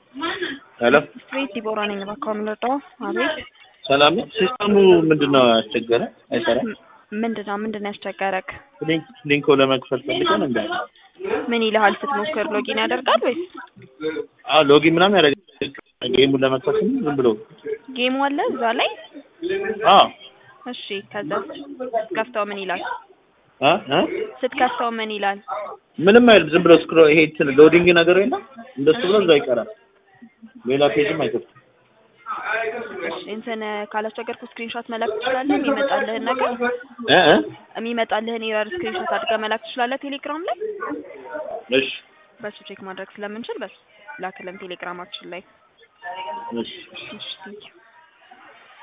ሄሎ ስትሬት ዲቦራ ነኝ። እባክዎ የምንወጣው አቤት። ሰላም ነው። ሲስተሙ ምንድን ነው ያስቸገረ? አይሰራም። ም- ምንድን ነው ምንድን ነው ያስቸገረክ? ሊንክ ሊንኮ ለመክፈል ፈልገን እንደ ምን ይልሃል ስትሞክር? ሎጊን ያደርጋል ወይስ አዎ ሎጊ ምናምን ያደርጋል። ጌሙን ለመክፈት ስንል ዝም ብሎ ጌሙ አለ እዛ ላይ? አዎ እሺ ከዛ ስትከፍተው ምን ይላል? እ እ ስትከፍተው ምን ይላል? ምንም አይልም። ዝም ብሎ ስክሮ ይሄ እንትን ሎዲንግ ነገር የለም እንደሱ ብሎ እዛ ይቀራል። ሌላ ፔጅም አይከፍትም። እሺ እንትን ካላስቸገርኩ ስክሪንሾት መላክ ትችላለህ? የሚመጣልህን ነገር እ እ የሚመጣልህን ኤረር ስክሪንሾት አድርገህ መላክ ትችላለህ? ቴሌግራም ላይ እሺ በሱ ቼክ ማድረግ ስለምንችል በሱ ላክልን ቴሌግራማችን ላይ። እሺ እሺ ቴንኪው